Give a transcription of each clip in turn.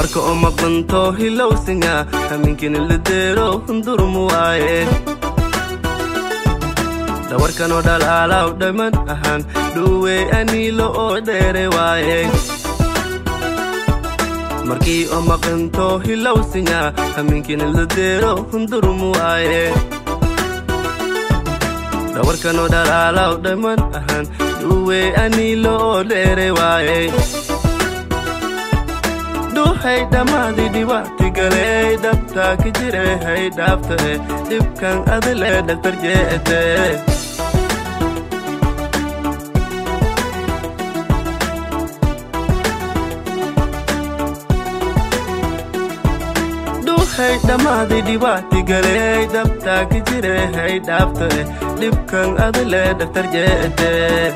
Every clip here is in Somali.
marka oo maqanto hilowsinga haminkini ladeero hundurmu waaye dhawarkanoo dhalaalaw dhamman ahaan dhuwe aniilo oo dheere waaye markii oo maqanto hilowsinga haminkini ladeero hundurmu waaye dhawarkanoo dhalaalaw dhamman ahaan dhuwe aniilo oo dheere waaye dhuhay dhammaadii dhibaati galey dhabtaa ka jire hay dhaaftae dhibkan adile dhaktar jeete dhuhay dhammaadii dhibaati galey dhabtaa ka jire hay dhaaftae dhibkan adile dhaktar jeete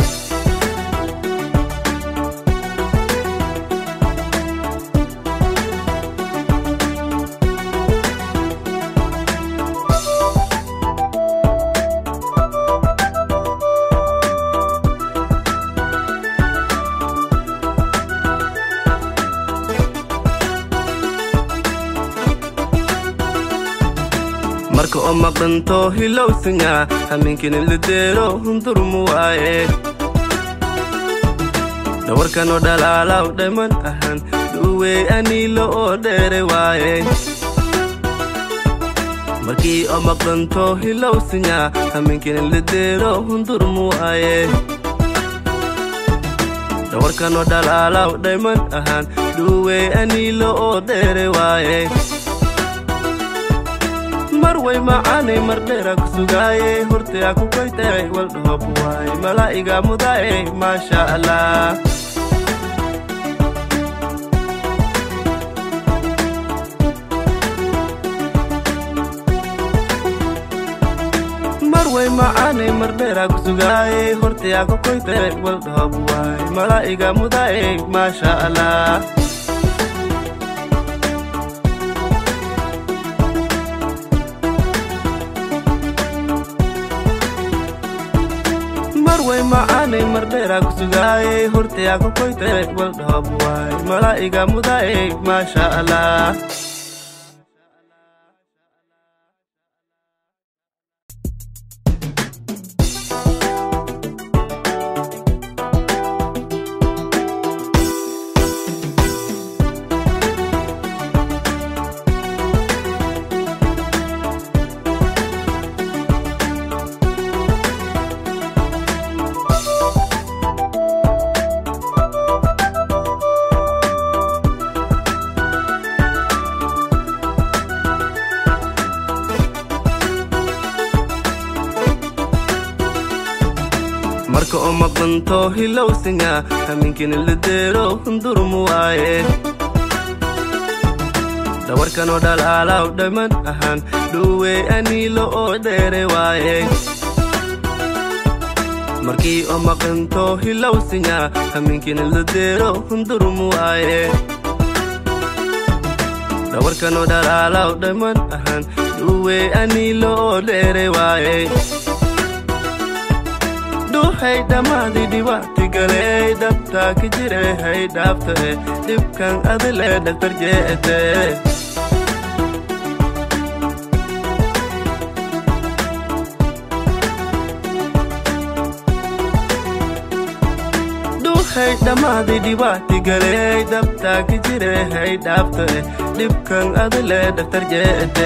marka oo maqanto hilowsinga haminkini ladeero hundurmu waaye dhawarkanoo dhalaalaw dhamman ahaan dhuwe aniilo oo dheere waaye markii oo maqanto hilowsinga haminkini ladeero hundurmu waaye dhawarkanoo dhalaalaw dhamman ahaan dhuwe aniilo oo dheere waaye marway macaanay mardheera ku sugaaye hortaa ku koytay waldhoob waay malaa'iga mudaaye maasha allah marway macaanay mardheera ku sugaaye hortaa ku koytay waldhoob waay malaa'iga mudaaye maasha allah marway macaanay mardheera ku sugaaye hortaa ku koytay waldhoob waay malaa'iga mudaaye maasha allah marka oo maqanto hilowsinga haminkini ladeero hundurmu waaye dhawarkanoo dhalaalaw dhamman ahaan dhuwe aniilo oo dheere waaye markii oo maqanto hilowsinga haminkini ladeero hundurmu waaye dhawarkanoo dhalaalaw dhamman ahaan dhuwe aniilo oo dheere waaye dhuhay dhammaadii dhibaati galey dhabtaa ka jire hay dhaaftae dhibkan adile dhaktar jeete dhuhay dhammaadii dhibaati galey dhabtaa ka jire hay dhaaftae dhibkan adile dhaktar jeete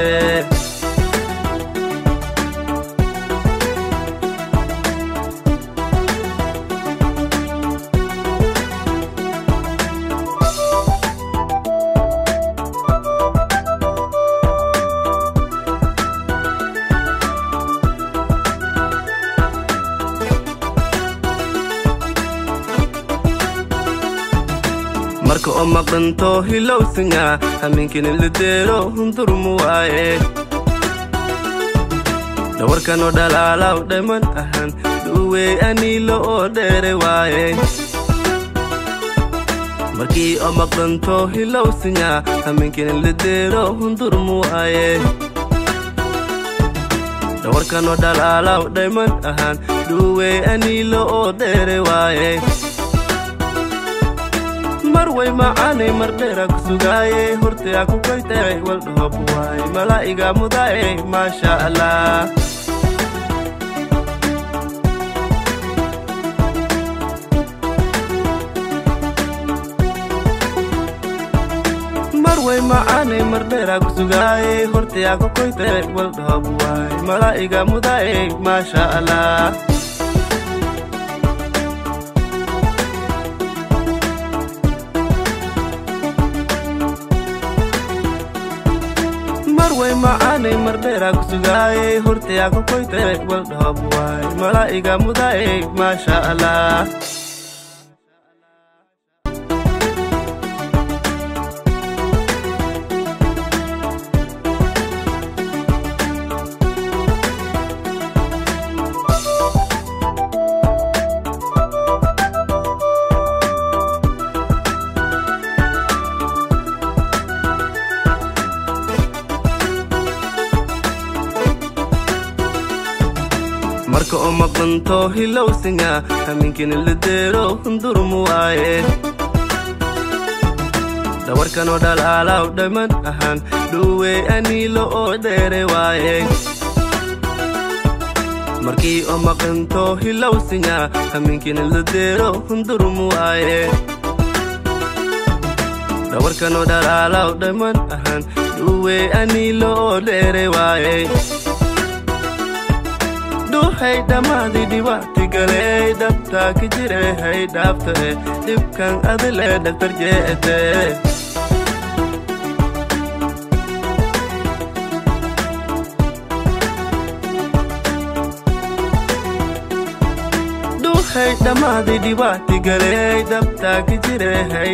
marka oo maqanto hilowsinga haminkini ladeero hundurmu waaye dhawarkanoo dhalaalaw dhamman ahaan dhuwe aniilo oo dheere waaye markii oo maqanto hilowsinga haminkini ladeero hundurmu waaye dhawarkanoo dhalaalaw dhamman ahaan dhuwe aniilo oo dheere waaye mar way macaanay mar dheera ku sugaaye hortaya ku koytay waldhoob waay malaa'iga mudaaye maasha allah mar way macaanay mar dheera ku sugaaye hortaya ku koytay waldhoob waay malaa'iga mudaaye maasha allah mar way macaanay mar dheera ku sugaaye hortaya ku koytay waldhoob waay malaa'iga mudaaye maasha allah marka oo maqanto hilowsinga haminkina la deero hundurmu waaye dhawarkanoo dhalaalaw dhamman ahaan dhuwey aniilo oo dheere waaye markii oo maqanto hilowsinga haminkina la deero hundurmu waaye dhawarkanoo dhalaalaw dhamman ahaan dhuwey aniilo oo dheere waaye dhuhay dhammaadii dhibaati galey dhabtaa ka jire hay dhaaftae dhibkan adile dhaktar jeete dhuhay dhammaadii dhibaati galey dhabtaa ka jire hay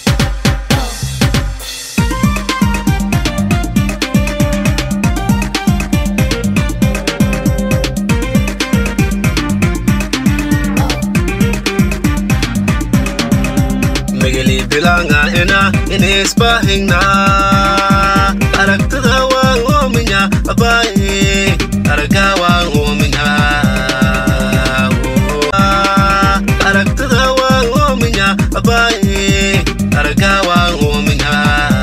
migili bilanga ina inisbahingna aragtada waan oominya abaye araga waan oominya aragtada waan oominya abaye araga waan oominya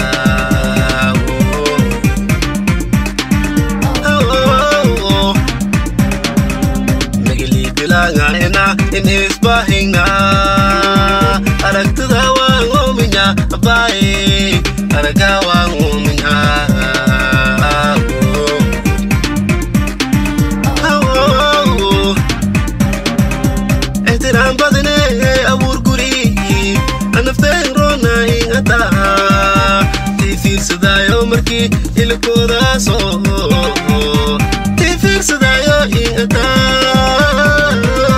migili bilanga ina inisbahingna aragtada waan oominya abaye araga waan oominya ixtiraam badane abuur guri anafteen roona ingataha tii fiirsadaayo markii ilkoodaasoo tii fiirsadaayo ingataa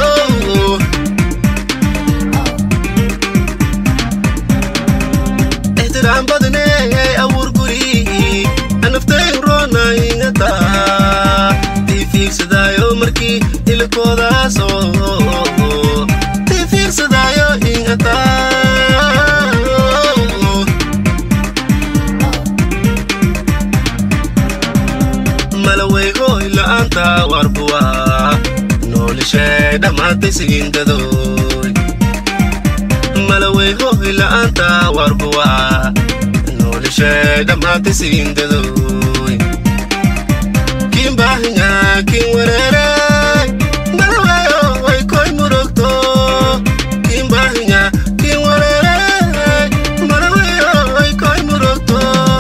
ixtiraam badane abuur guri anafteen roona ingata tii fiirsadaayo markii ilkoodaasoo tii fiirsadaayo ingata malawey hooy la'aanta warbuwa noolishee dhammaantay siindadoy malawey hooy la'aanta warbuwa noolishee dhammaantay siindadoy kiin baahinya kiin wereere malaweyo way koy murugto kiin baahinya kiin wereere malaweyo way koy murugto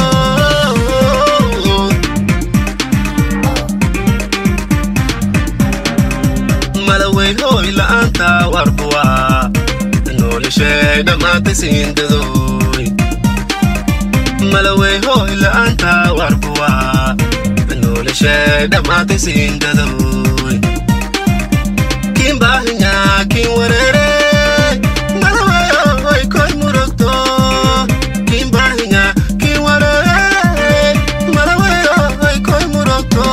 malawey hooy la'aanta warbuwa noolishee dhammaantay siindadoy malawey hooy la'aanta warbuwa noolishee dhammaantay siindadoy kiin baahinya kiin wereere malaweyo way koy murugto kiin baahinya kiin wereere malaweyo way koy murugto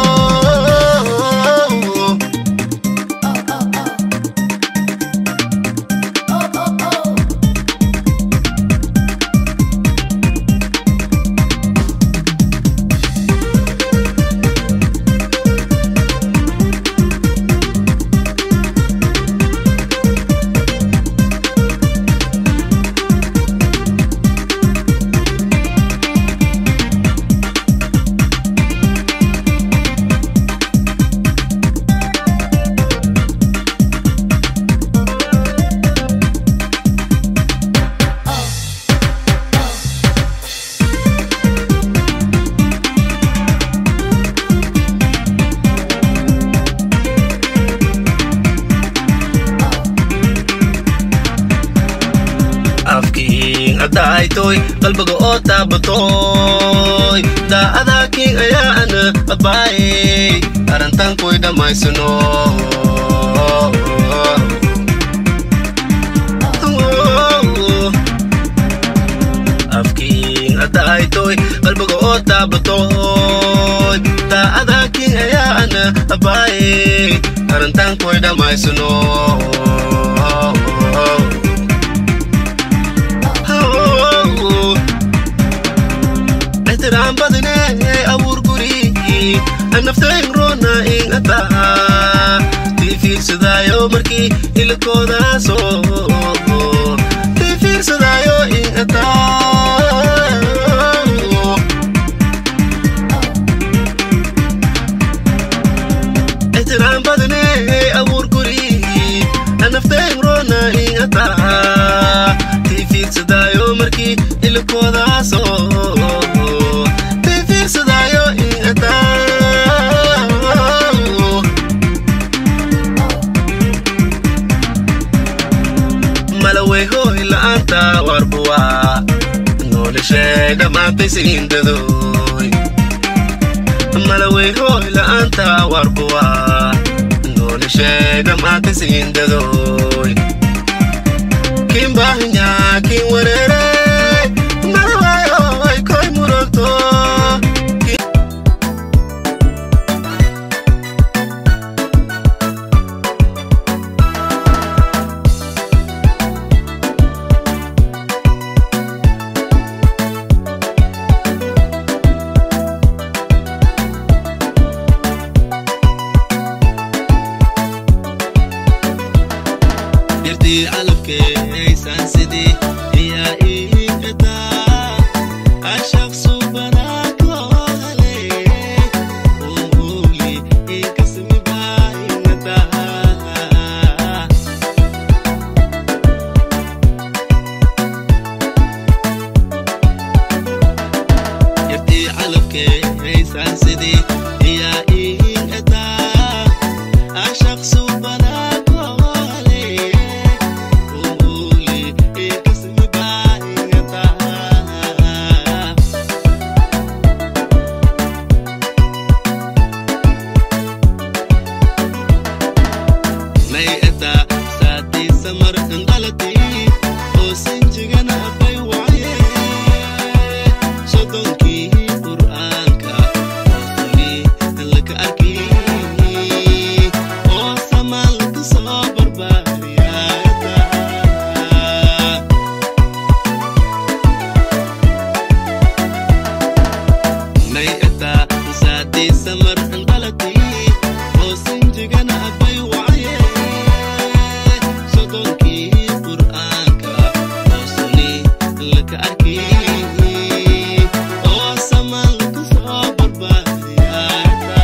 adaytoy qalbiga oo taabatoy daacada king ayaana abaayey arrintan kuy dhammaysano afkiin adaytoy qalbiga oo taabatoy daacada king ayaana abaayey arrintan kuy dhammaysano ixtiraam badane abuur guri naftayn roona in ataa tii fiirsadaayo markii hilibkoodaaso tii fiirsadaayo in ataa ixtiraam badane abuur guri naftayn roona in ataa tii fiirsadaayo markii hilibkoodaaso tii fiirsadaayo in ataa malawey hooy la'aanta warbuwa noolishee dhammaantay siindadooy malawey hooy la'aanta warbuwa noolishee dhammaantay siindadooy kin baahinya kin wareere malawayoy koy murogto yartii calabkeeysan sidii iyaa iikataa ashaq subanaakoo hale uuli ikasmibaa inataa yartii calabkeeysan sidii iyaa iikataa ashaq subanaakoo hale uuli ikasmibaa inataa nay eta saatii samar indhalati oo sinjigana bay waye sodonkii qur'aanka oo suli laka arki oo samaan laga soo barbaariyata nay eta saatii samar indhalati oo sinjigana bay waye sodonkii qur'aanka oo suli laka arki oo samaan laga soo barbaariyata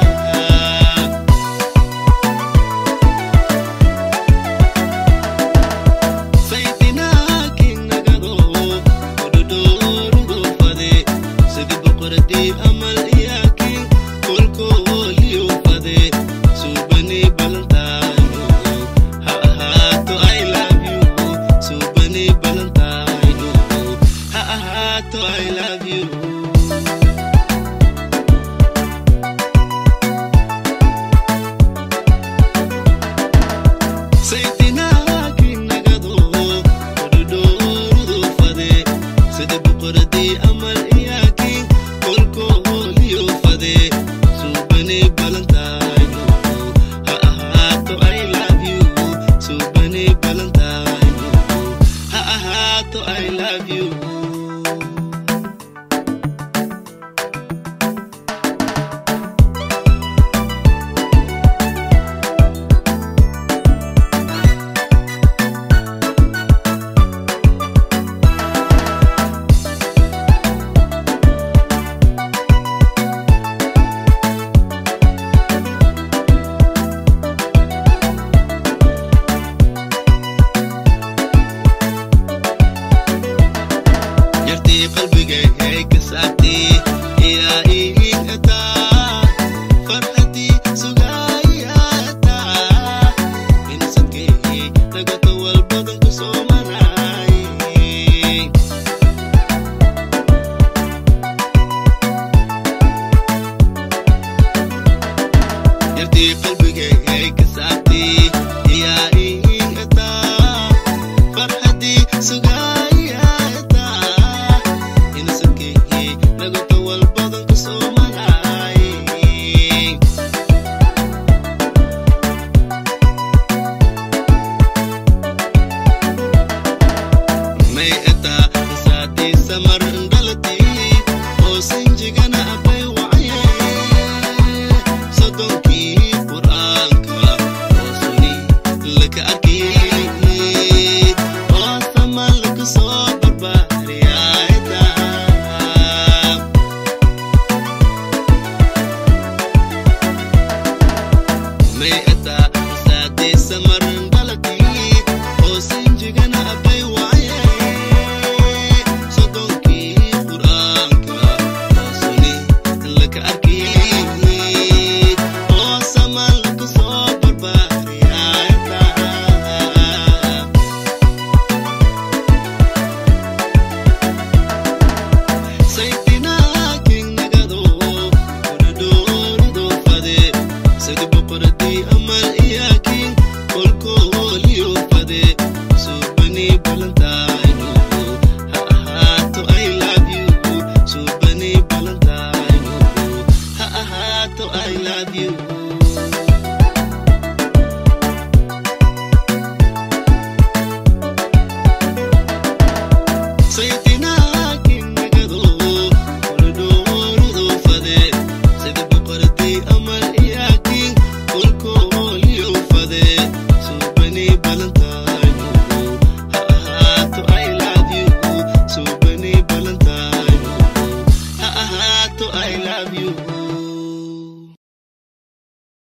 saytinaakin nagado odhodhoorugo fade sidi boqoradii amal iyaakin kolkooliyo fade suubani balantayno ha ahaato i love you suubani balantayno ha ahaato i love you saytinaakin nagado odhodhoorudo fade sida boqoradii amal iyaakin kolkooliyo fade suubani balantayno ha ahaato i love you suubani balantayno ha ahaato i love you yartii qalbigay ka saabtii ilaa iigataa farxadii sugaayataa insadkay dagato walbadan ku soo maraay kooliyo fade suubani balantayno ha ahaato i love you suubani balantayno ha ahaato i love you saytinaakinagado koridhoorudo fade sida boqortii amal iyaakin kolkooliyo fade suubani balantayno ha ahaato i love you suubani balantayno ha ahaato i love you